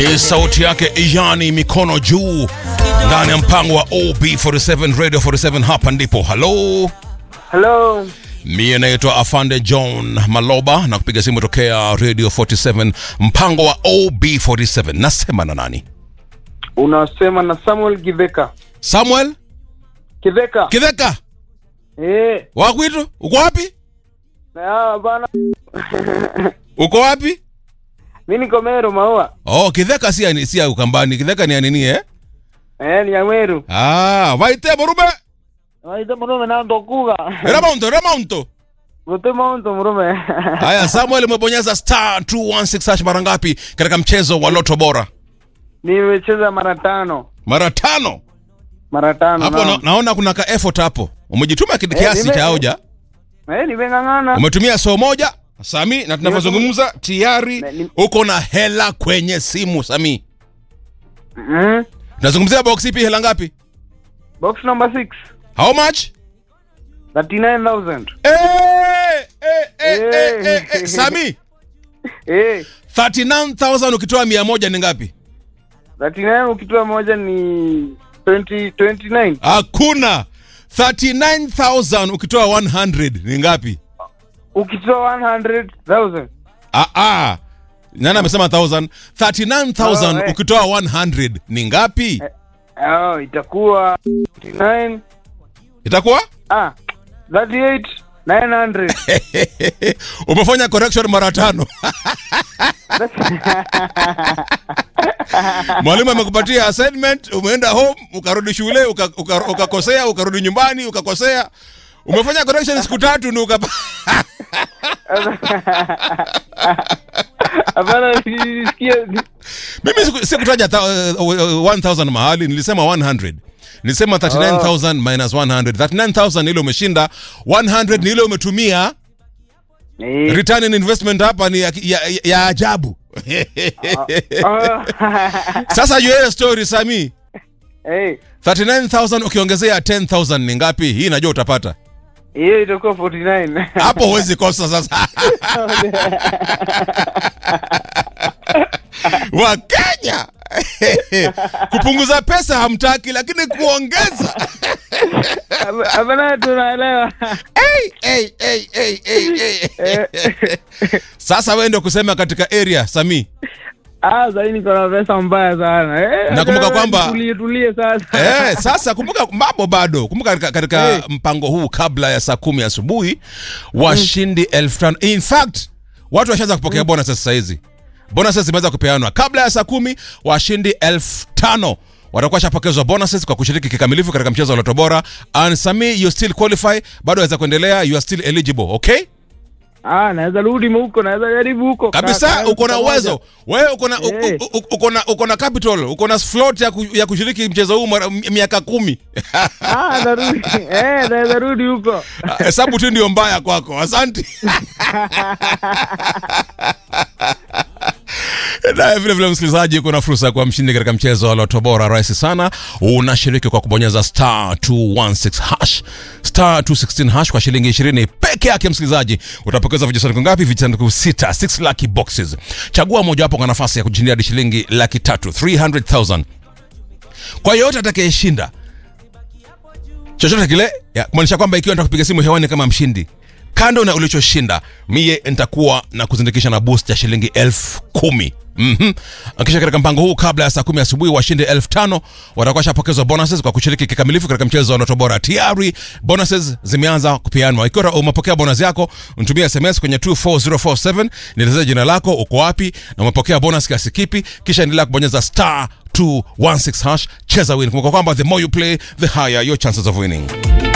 Ni sauti yake Iyani mikono juu ndani ya mpango wa OB47 Radio 47 hapa ndipo. Halo, Hello. mie naitwa Afande John Maloba na kupiga simu tokea Radio 47 mpango wa OB47. Nasema na nani? Unasema na Samuel Kiveka. Samuel Kiveka. Kidheka Eh, wakwitu, uko wapi? na bana. Uko wapi? Mimi niko Meru Maua. Oh, Kidheka si ya- si ya Ukambani. Kidheka ni ya nini eh? Eh, ni ya Meru. Ah, vaite murume. Waita murume na ndokuga. Remonto, remonto. Gote maunto murume. Haya, Samuel umebonyeza star 216 hash mara ngapi katika mchezo wa Loto Bora? Nimecheza mara tano. Mara tano. Mara tano. Hapo na, naam. naona kuna ka effort hapo. Umejituma kid- kiasi nime- cha hoja. Eh, nimeng'ang'ana. Umetumia soo moja Sami, na tunavyozungumza tayari Ne- ni- uko na hela kwenye simu Sami. Mhm. Tunazungumzia box ipi, hela ngapi? Box number 6. How much? 39,000. Eh, eh, eh, eh, eh, eh. Sami, Eh, 39000 ukitoa 100 ni ngapi? 39 ukitoa moja ni 20 29. Hakuna. 39000 ukitoa 100 ni ngapi? Ukitoa 100,000. Ah ah. Nani amesema 1000? 39000 Oh, eh. ukitoa 100 ni ngapi? Oh, itakuwa 29 Itakuwa? Ah, 38 900. Umefanya correction mara tano. Mwalimu amekupatia assignment, umeenda home, ukarudi shule, uka- uka- ukakosea, ukarudi nyumbani, ukakosea. Umefanya correction siku tatu ndio ukapa Hapana, nisikie Mimi siku- sikutaja ta- uh, uh, 1000 mahali, nilisema 100. Nilisema 39000 minus 100. 39000 ni ile umeshinda, 100 ni ile umetumia. Eh, Return in investment hapa ni ya, ya, ya ajabu. ah, Sasa juu ya hiyo story Sami, eh, 39000 ukiongezea 10000 ni ngapi? Hii najua utapata. hiyo itakuwa 49. Hapo huwezi kosa sasa. Wakenya kupunguza pesa hamtaki, lakini kuongeza Hapana, tunaelewa. hey, hey, hey, hey, hey, hey. Eh, Sasa wewe ndio kusema katika area Sami. Ah, sasa niko na pesa mbaya sana. Eh, Nakumbuka hata kwamba- tulie tulie sasa. Eh, sasa kumbuka mambo bado. Kumbuka katika, katika Hey. mpango huu kabla ya saa kumi asubuhi washindi elfu tano. In fact, watu washaanza kupokea bonuses sasa hizi. Bonuses zimeanza kupeanwa kabla ya saa kumi. Washindi elfu tano watakuwa shapokezwa bonuses kwa kushiriki kikamilifu katika mchezo wa Loto Bora. And Sami, you still qualify, bado waweza kuendelea, you are still eligible, okay? Ah, naweza rudi huko, naweza jaribu huko. kabisa Ka- ka- uko na pamoja. uwezo wewe uko na u- Eh. u- u- uko na uko na capital uko na float ya, ku, ya kushiriki mchezo huu mara- mi- miaka kumi Ah, narudi. Eh, naweza rudi huko. hesabu tu ndio mbaya kwako asante naye vile vile msikilizaji kuna fursa ya kuwa mshindi katika mchezo wa loto bora rahisi sana unashiriki kwa kubonyeza star 216 hash star 216 hash kwa shilingi 20 peke yake msikilizaji utapokeza vijisanduku ngapi vijisanduku sita 6 lucky boxes chagua mojawapo kwa nafasi ya kujindia hadi shilingi laki tatu 300000 kwa yoyote atakayeshinda chochote kile ya, kumaanisha kwamba ikiwa nitakupiga simu hewani kama mshindi kando na ulichoshinda mie nitakuwa na kuzindikisha na boost ya shilingi elfu kumi mm kisha katika mpango huu kabla ya saa kumi asubuhi washindi elfu tano watakuwa shapokezwa bonuses kwa kushiriki kikamilifu katika mchezo wa Loto Bora tayari bonuses zimeanza kupeanwa ikiwa umepokea bonus yako mtumie sms kwenye 24047 nielezee jina lako uko wapi na umepokea bonus kiasi kipi kisha endelea kubonyeza star 216 hash cheza win kumbuka kwamba the more you play the higher your chances of winning